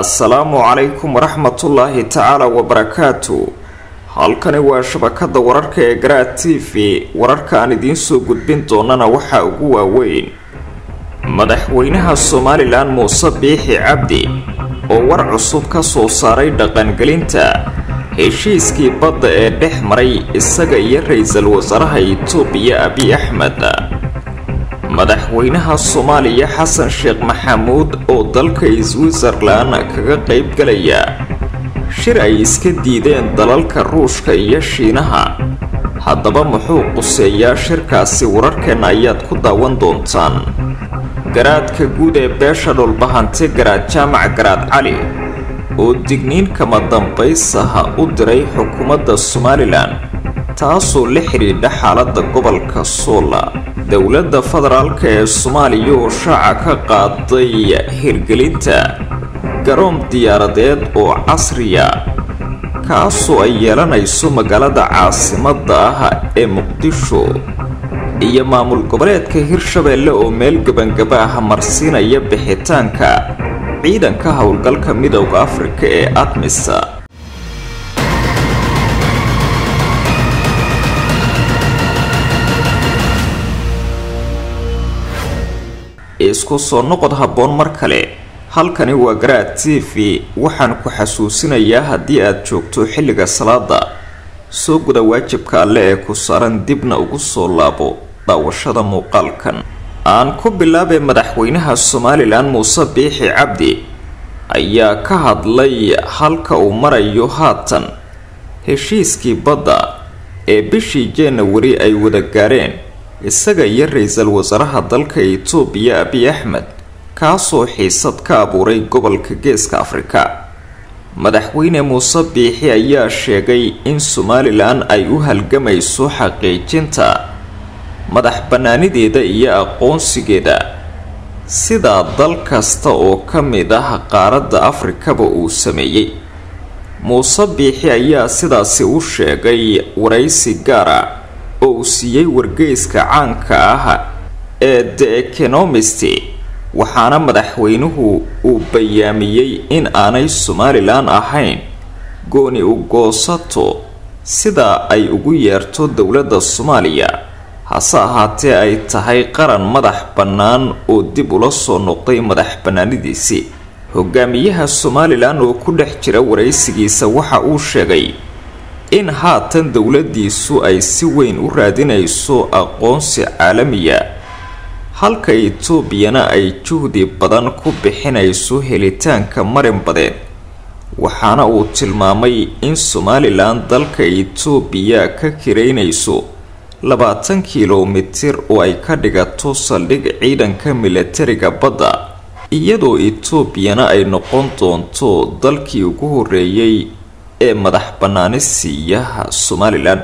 assalaamu calaykum waraxmatullaahi tacaala wabarakaatu halkani waa shabakada wararka ee garaa t v wararka aan idiin soo gudbin doonana waxaa ugu waaweyn madaxweynaha somalilan muuse biixi cabdi oo war cusub ka soo saaray dhaqangelinta heshiiskii badda ee dhex maray isaga iyo ra-iisul wasaaraha itoobiya abiy axmed madaxweynaha soomaaliya xasan sheekh maxamuud oo dalka switzerlan kaga qayb galaya shir ay iska diideen dalalka ruushka iyo shiinaha haddaba muxuu quseeyaa shirkaasi wararkeenna ayaad ku daawan doontaan garaadka guud ee beesha dhulbahante garaad jaamac garaad cali oo digniin kama dambaysaha u diray xukuumadda somalilan taasoo la xidhiidha xaaladda gobolka soola dowladda federaalka ee soomaaliya oo shaaca ka qaaday hirgelinta garoon diyaaradeed oo casriya kaasoo ay yeelanayso magaalada caasimadda ah ee muqdisho iyo maamul goboleedka hirshabeelle oo meel gebangaba ah marsiinaya bixitaanka ciidanka howlgalka midowda afrika ee admisa isku soo noqod habboon mar kale halkani waa garaad t v waxaan ku xasuusinayaa haddii aad joogto xilliga salaada soo guda waajibka alle ee ku saaran dibna ugu soo laabo daawashada muuqaalkan aan ku bilaabay madaxweynaha somalilan muuse biixi cabdi ayaa ka hadlay halka uu marayo haatan heshiiskii badda ee bishii januari ay wada gaareen isaga iyo ra-iisul wasaaraha dalka itoobiya abiy axmed kaasoo xiisad ka abuuray gobolka geeska afrika madaxweyne muuse biixi ayaa sheegay in somalilan ay u halgamayso xaqiijinta madax bannaanideeda iyo aqoonsigeeda sidaa dal kasta oo ka mid ah qaaradda afrikaba uu sameeyey muuse biixi ayaa sidaasi u sheegay waraysi gaara oo uu siiyey wargeyska caanka ah ee the economist waxaana madaxweynuhu uu bayaamiyey in aanay somalilan ahayn gooni u goosato sidaa ay ugu yeerto dowladda soomaaliya hase ahaatee ay tahay qaran madax bannaan oo dib ula soo noqday madax bannaanidiisii hogaamiyaha somalilan oo ku dhex jira waraysigiisa waxa uu sheegay in haatan dowladdiisu ay si weyn u raadinayso aqoonsi caalamiya halka etoobiyana ay juhdi badan ku bixinayso helitaanka marin badeed waxaana uu tilmaamay in somalilan dalka etoobiya ka kiraynayso labaatan kilomitir oo ay ka dhigato saldhig ciidanka milatariga badda iyadoo etoobiyana ay noqon doonto dalkii ugu horeeyey ee madax bannaani siiyaha somalilan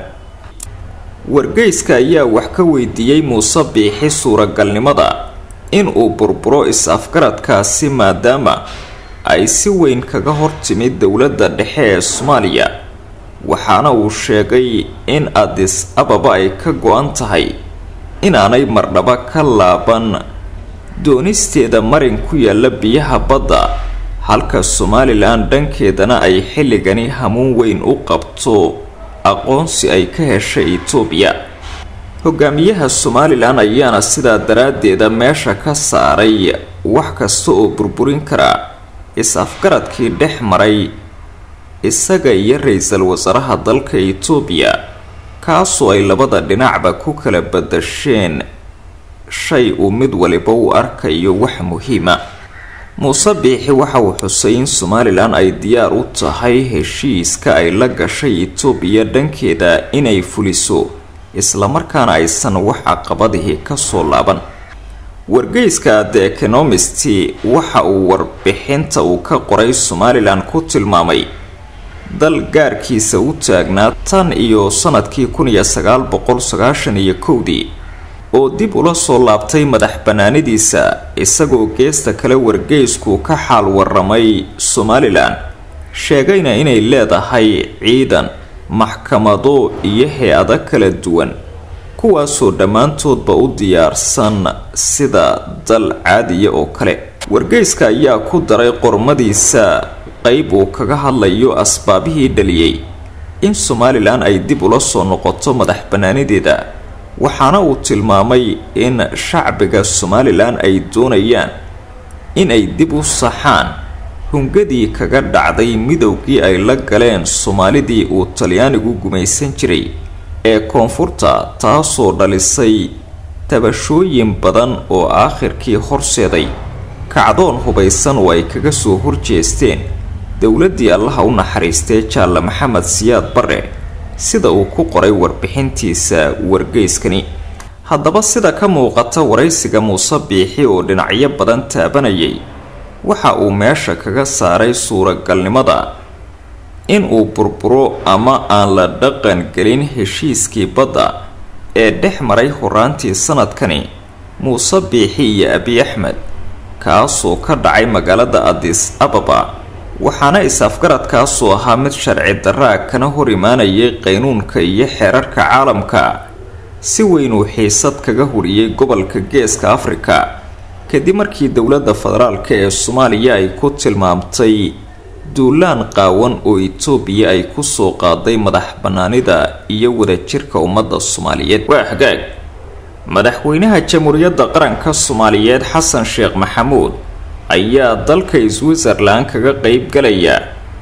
wargeyska ayaa wax ka weydiiyey muuse biixi suuragalnimada in uu burburo is-afgaradkaasi maadaama ay si weyn kaga hortimid dowladda dhexe ee soomaaliya waxaana uu sheegay in adis ababa ay ka go-an tahay inaanay mardhaba ka laaban doonisteeda marin ku yaala biyaha badda halka somalilan dhankeedana ay xilligani hamuun weyn u qabto aqoonsi ay ka heshay etoobiya hogaamiyaha somalilan ayaana sidaa daraaddeeda meesha ka saaray wax kasta oo burburin kara is-afgaradkii dhex maray isaga iyo ra-iisul wasaaraha dalka etoobiya kaasoo ay labada dhinacba ku kala badasheen shay uu mid waliba u arkayo wax muhiima muuse biixi waxa uu xusay in somalilan ay diyaar u tahay heshiiska ay la gashay etoobiya dhankeeda inay fuliso islamarkaana aysan wax caqabadihii kasoo laaban wargeyska the economist waxa uu warbixinta uu ka qoray somalilan ku tilmaamay dal gaarkiisa u taagnaa tan iyo sanadkii kun iyo sagaal boqol sagaashan iyo kowdii oo dib ula soo laabtay madax bannaanidiisa isagoo geesta kale wargeysku ka xaal waramay somalilan sheegayna inay leedahay ciidan maxkamado iyo hay-ado kala duwan kuwaasoo dhammaantoodba u diyaarsan sida dal caadiya oo kale wargeyska ayaa ku daray qormadiisa qeyb uu kaga hadlayo asbaabihii dhaliyey in somalilan ay dib ula soo noqoto madax bannaanideeda waxaana uu tilmaamay in shacbiga somalilan ay doonayaan in ay dib u saxaan hungadii kaga dhacday midowgii ay la galeen soomaalidii uu talyaanigu gumaysan jiray ee koonfurta taasoo dhalisay tabashooyin badan oo aakhirkii horseeday kacdoon hubaysan oo ay kaga soo horjeesteen dowladdii allaha u naxariistay jaalle maxamed siyaad bare sida uu ku qoray warbixintiisa wargeyskani haddaba sida ka muuqata waraysiga muuse biixi oo dhinacyo badan taabanayay waxa uu meesha kaga saaray suuragalnimada in uu burburo ama aan la dhaqan gelin heshiiskii badda ee dhex maray horaantii sanadkani muuse biixi iyo abi axmed kaasoo ka dhacay magaalada adis ababa waxaana is-afgaradkaasoo ahaa mid sharci daraa kana hor imaanayay qaynuunka iyo xeerarka caalamka si weyn uu xiisad kaga huriyey gobolka geeska afrika kadib markii dowladda federaalk ee soomaaliya ay ku tilmaamtay duulaan qaawan oo itoobiya ay kusoo qaaday madax bannaanida iyo wadajirka ummadda soomaaliyeed waa hagaag madaxweynaha jamhuuriyadda qaranka soomaaliyeed xasan sheekh maxamuud ayaa dalka switzerland kaga qeyb galaya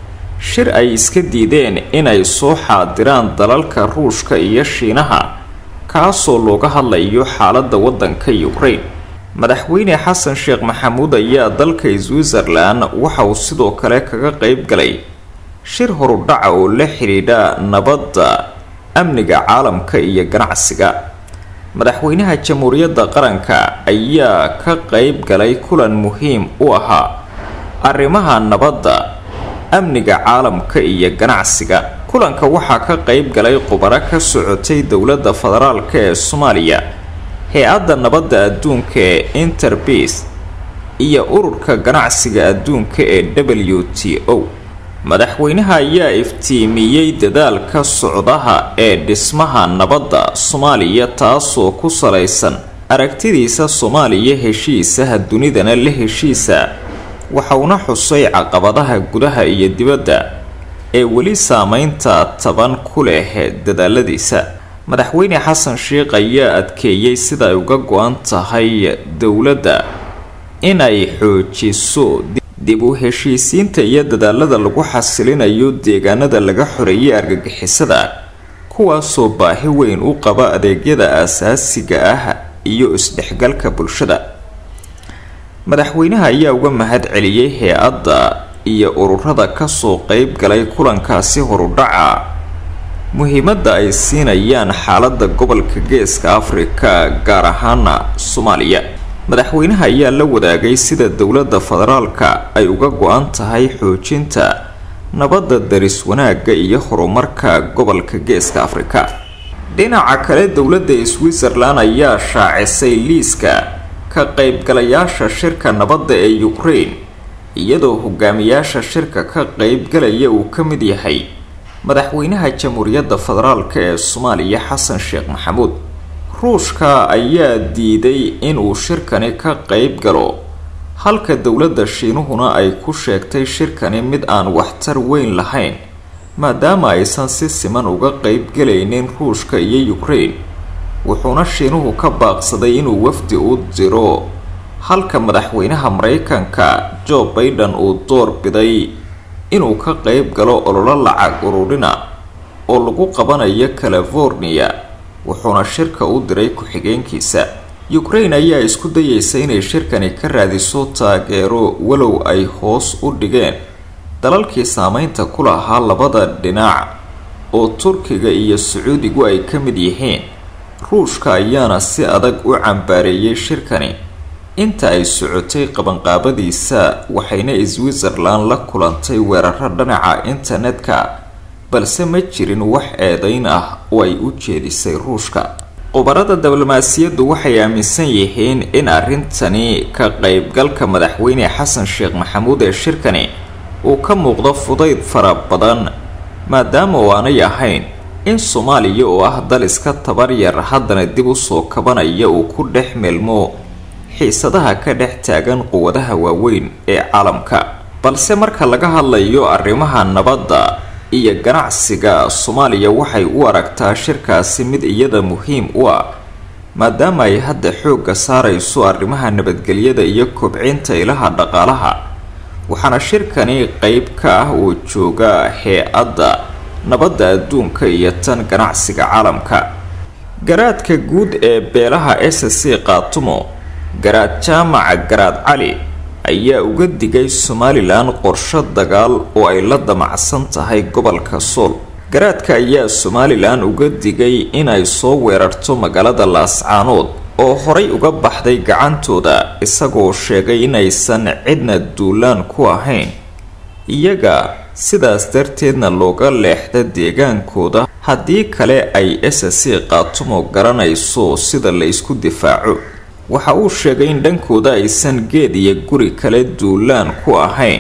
shir ay iska diideen inay soo xaadiraan dalalka ruushka iyo shiinaha kaasoo looga hadlayo xaaladda waddanka ukraine madaxweyne xasan sheekh maxamuud ayaa dalka switzerland waxa uu sidoo kale kaga qeyb galay shir horudhaca oo la xidhiidha nabadda amniga caalamka iyo ganacsiga madaxweynaha jamhuuriyadda qaranka ayaa ka qeyb galay kulan muhiim u ahaa arrimaha nabadda amniga caalamka iyo ganacsiga kulanka waxaa ka qeyb galay khubaro ka socotay dowladda federaalk ee soomaaliya hay-adda nabadda adduunka ee interbeas iyo ururka ganacsiga adduunka ee w t o madaxweynaha ayaa iftiimiyey dadaalka socdaha ee dhismaha nabadda soomaaliya taasoo ku salaysan aragtidiisa soomaaliya heshiisaha dunidana la heshiisa waxauna xusay caqabadaha gudaha iyo dibadda ee weli saameynta taban ku leh dadaaladiisa madaxweyne xasan sheekh ayaa adkeeyey sida ay uga go-an tahay dowladda inay xoojiso dib u heshiisiinta iyo dadaalada lagu xasilinayo deegaanada laga xoreeyay argagixisada kuwaasoo baahi weyn u qaba adeegyada aasaasiga ah iyo isdhexgalka bulshada madaxweynaha ayaa uga mahad celiyey hay-adda iyo ururada kasoo qeyb galay kulankaasi horudhaca muhiimadda ay siinayaan xaaladda gobolka geeska afrika gaar ahaana soomaaliya madaxweynaha ayaa la wadaagay sida dowladda federaalka ay uga go-an tahay xoojinta nabadda daris wanaagga iyo horumarka gobolka geeska afrika dhinaca kale dowladda switzerland ayaa shaacisay liiska ka qeybgalayaasha shirka nabadda ee ukraine iyadoo hogaamiyaasha shirka ka qeybgalaya uu ka mid yahay madaxweynaha jamhuuriyadda federaalk ee soomaaliya xasan sheekh maxamuud ruushka ayaa diiday inuu shirkani ka qeyb galo halka dowladda shiinuhuna ay ku sheegtay shirkani mid aan waxtar weyn lahayn maadaama aysan si siman uga qeyb galaynin ruushka iyo ukraine wuxuuna shiinuhu ka baaqsaday inuu wafdi u diro halka madaxweynaha mareykanka joe baiden uu door biday inuu ka qeyb galo ololo lacag ururina oo lagu qabanayo california wuxuuna shirka u diray ku-xigeenkiisa ukraine ayaa isku dayeysa inay shirkani ka raadiso taageero walow ay hoos u dhigeen dalalkii saameynta ku lahaa labada dhinac oo turkiga iyo sacuudigu ay ka mid yihiin ruushka ayaana si adag u cambaareeyay shirkani inta ay socotay qabanqaabadiisa waxayna switzerland la kulantay weeraro dhinaca internetka balse ma jirin wax eedeyn ah oo ay u jeedisay ruushka khubarada diblomaasiyaddu waxay aaminsan yihiin in arrintani ka qeybgalka madaxweyne xasan sheekh maxamuud ee shirkani uu ka muuqdo fudayd fara badan maadaama oo aanay ahayn in soomaaliya oo ah dal iska tabar yar haddana dib usoo kabanaya uu ku dhex milmo xiisadaha ka dhex taagan quwadaha waaweyn ee caalamka balse marka laga hadlayo arrimaha nabadda iyo ganacsiga soomaaliya waxay u aragtaa shirkaasi mid iyada muhiim u ah maadaama ay hadda xoogga saarayso arrimaha nabadgelyada iyo kobcinta ilaha dhaqaalaha waxaana shirkani qeyb ka ah oo jooga hee-adda nabadda adduunka iyo tan ganacsiga caalamka garaadka guud ee beelaha s c qaatumo garaad jaamaca garaad cali ayaa uga digay somalilan qorsho dagaal oo ay la damacsan tahay gobolka sool garaadka ayaa somalilan uga digay inay soo weerarto magaalada laascaanood oo horay uga baxday gacantooda isagoo sheegay inaysan cidna duulaan ku ahayn iyaga sidaas darteedna looga leexda deegaankooda haddii kale ay s c qaatumo garanayso sida la isku difaaco waxa uu sheegay in dhankooda aysan geed iyo guri kale duulaan ku ahayn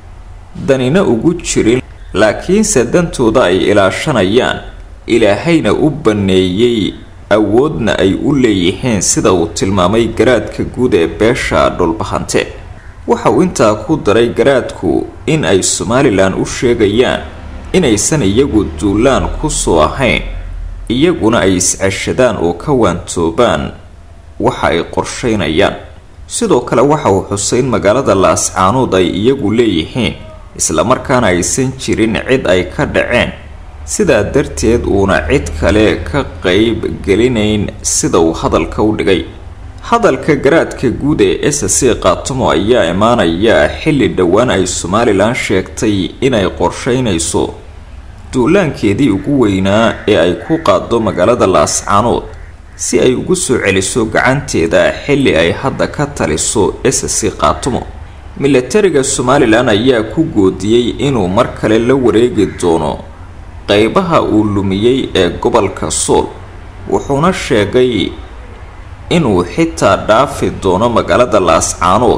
danina ugu jirin laakiinse dantooda ay ilaashanayaan ilaahayna u banneeyey awoodna ay u leeyihiin sida uu tilmaamay garaadka guud ee beesha dhulbahante waxa uu intaa ku daray garaadku in ay somalilan u sheegayaan inaysan iyagu duulaan ku soo ahayn iyaguna ay isceshadaan oo ka waantoobaan waxa ay qorsheynayaan sidoo kale waxa uu xusay in magaalada laascaanood ay iyagu leeyihiin islamarkaana aysan jirin cid ay ka dhaceen sidaa darteed uuna cid kale ka qeyb gelinayn sida uu hadalka u dhigay hadalka garaadka guud ee s c qaatumo ayaa imaanaya xilli dhowaan ay somalilan sheegtay inay qorsheynayso duulaankeedii ugu weynaa ee ay ku qaado magaalada laascaanood si ay ugu soo celiso gacanteeda xilli ay hadda ka taliso s c qaatumo milatariga somalilan ayaa ku goodiyey inuu mar kale la wareegi doono qeybaha uu lumiyey ee gobolka sool wuxuuna sheegay inuu xitaa dhaafi doono magaalada laascaanood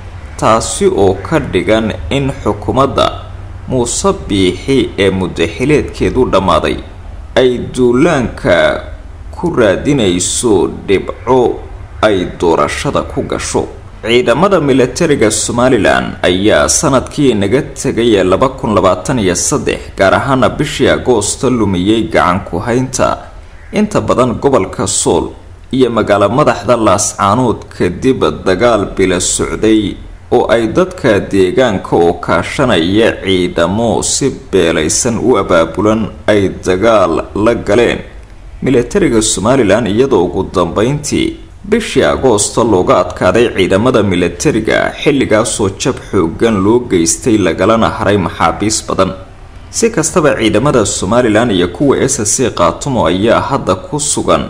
taasi oo ka dhigan in xukuumadda muuse biixi ee mudaxileedkeedu dhammaaday ay duulaanka ku raadinayso dhibco ay doorashada ku gasho ciidamada milatariga somalilan ayaa sanadkii naga tegay ee laba kun labaatan iyo saddex gaar ahaana bishii agoosta lumiyey gacan ku-haynta inta badan gobolka sool iyo magaalo madaxda laascaanood kadib dagaal bila socday oo ay dadka deegaanka oo kaashanaya ciidamo si beelaysan u abaabulan ay dagaal la galeen milatariga somalilan iyadoo ugu dambeyntii bishii agoosta looga adkaaday ciidamada milatariga xilligaasoo jab xoogan loo geystay lagalana haray maxaabiis badan si kastaba ciidamada somalilan iyo kuwa s c qaatumo ayaa hadda ku sugan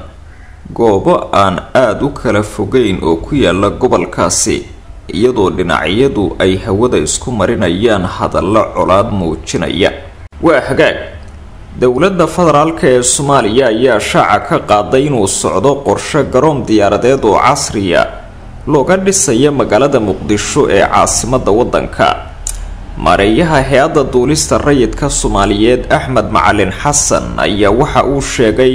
goobo aan aada u kala fogeyn oo ku yaala gobolkaasi iyadoo dhinacyadu ay hawada isku marinayaan hadallo colaad muujinaya waa hagaag dowladda federaalk ee soomaaliya ayaa shaaca ka qaaday inuu socdo qorshe garoon diyaaradeed oo casriya looga dhisaya magaalada muqdisho ee caasimadda waddanka maareeyaha hay-adda duulista rayidka soomaaliyeed axmed macalin xasan ayaa waxa uu sheegay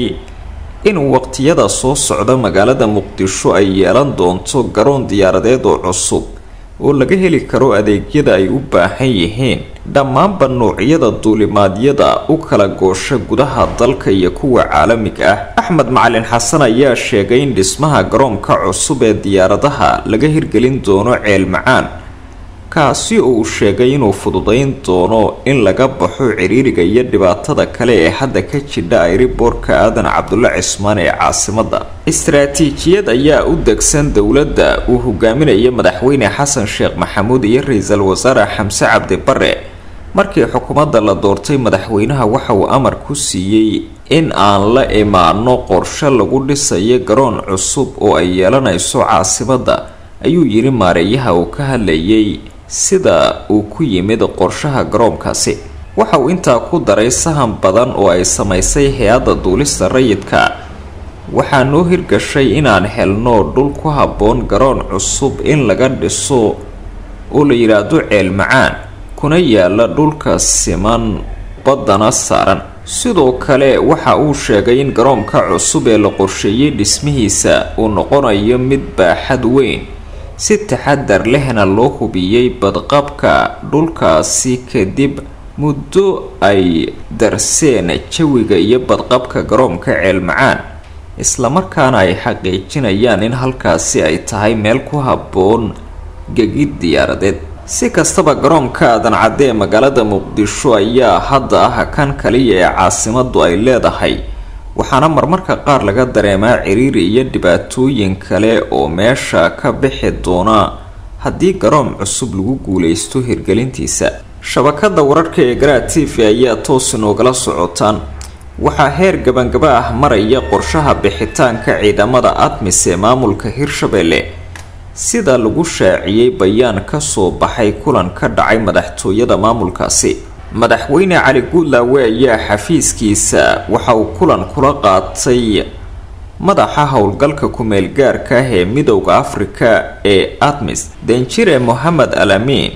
in waqtiyada soo socda magaalada muqdisho ay yeelan doonto garoon diyaaradeed oo cusub oo laga heli karo adeegyada ay u baahan yihiin dhammaanba noocyada duulimaadyada u kala goosha gudaha dalka iyo kuwa caalamiga ah axmed macalin xasan ayaa sheegay in dhismaha garoonka cusub ee diyaaradaha laga hirgelin doono ceel macaan kaasi oo uu sheegay inuu fududayn doono in laga baxo ciriiriga iyo dhibaatada kale ee hadda ka jidha ayriboorka aadan cabdulle cismaan ee caasimadda istaraatiijiyad ayaa u degsan dowladda uu hogaaminaya madaxweyne xasan sheekh maxamuud iyo ra-iisul wasaare xamse cabdi bare markii xukuumadda la doortay madaxweynaha waxa uu amar ku siiyey in aan la imaano qorshe lagu dhisayo garoon cusub oo ay yeelanayso caasimadda ayuu yidhi maareeyaha uu ka hadlayay sida uu ku yimid qorshaha garoonkaasi waxa uu intaa ku daray sahan badan oo ay samaysay hay-adda duulista rayidka waxaa noo hirgashay inaan helno dhul ku habboon garoon cusub in laga dhiso oo la yidhaahdo ceel macaan kuna yaala dhulka siman baddana saaran sidoo kale waxa uu sheegay in garoonka cusub ee la qorsheeyey dhismihiisa uu noqonayo mid baaxad weyn si taxadar lehna loo hubiyey badqabka dhulkaasi kadib muddo ay darseen jawiga iyo badqabka garoonka ceelmacaan islamarkaana ay xaqiijinayaan in halkaasi ay tahay meel ku habboon gegid diyaaradeed si kastaba garoonka aadan cadde ee magaalada muqdisho ayaa hadda ah kan kaliya ee caasimadu ay leedahay waxaana marmarka qaar laga dareemaa ciriiri iyo dhibaatooyin kale oo meesha ka bixi doona haddii garoon cusub lagu guuleysto hirgelintiisa shabakada wararka ee garaa t v ayaa toos inoogala socotaan waxaa heer gabangaba ah maraya qorshaha bixitaanka ciidamada admis ee maamulka hirshabelle sida lagu shaaciyey bayaan kasoo baxay kulan ka dhacay madaxtooyada maamulkaasi madaxweyne cali guudlaawe ayaa xafiiskiisa waxa uu kulan kula qaatay madaxa howlgalka ku-meel gaarka ah ee midowda afrika ee admis danjire mohamed alamin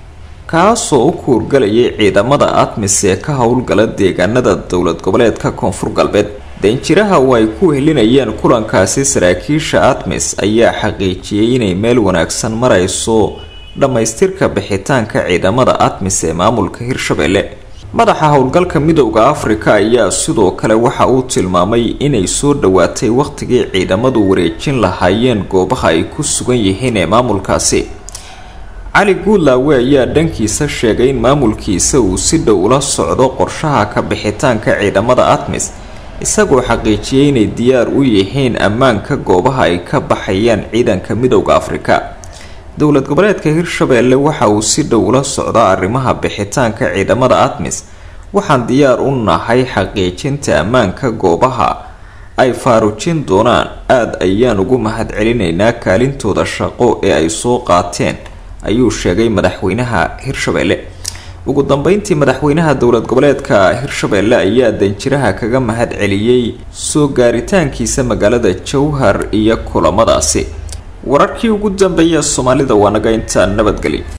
kaasoo u kuurgalayay ciidamada admis ee ka howlgala deegaanada dowlad goboleedka koonfur galbeed danjiraha oo ay ku helinayeen kulankaasi saraakiisha admis ayaa xaqiijiyey inay meel wanaagsan marayso dhammaystirka bixitaanka ciidamada admis ee maamulka hirshabelle madaxa howlgalka midowda afrika ayaa sidoo kale waxa uu tilmaamay inay soo dhowaatay wakhtigii ciidamadu wareejin lahaayeen goobaha ay ku sugan yihiin ee maamulkaasi cali guudlaawe ayaa dhankiisa sheegay in maamulkiisa uu si dhow ula socdo qorshaha ka bixitaanka ciidamada admis isagoo xaqiijiyey inay diyaar u yihiin ammaanka goobaha ay ka baxayaan ciidanka midowda afrika dowlad goboleedka hirshabelle waxa uu si dhow ula socdo arrimaha bixitaanka ciidamada admis waxaan diyaar u nahay xaqiijinta ammaanka goobaha ay faarujin doonaan aada ayaan ugu mahad celinaynaa kaalintooda shaqo ee ay soo qaateen ayuu sheegay madaxweynaha hirshabelle ugu dambeyntii madaxweynaha dowlad goboleedka hirshabelle ayaa danjiraha kaga mahad celiyey soo gaaritaankiisa magaalada jowhar iyo kulamadaasi wararkii ugu dambeeya soomaalida waa naga intaa nabadgeli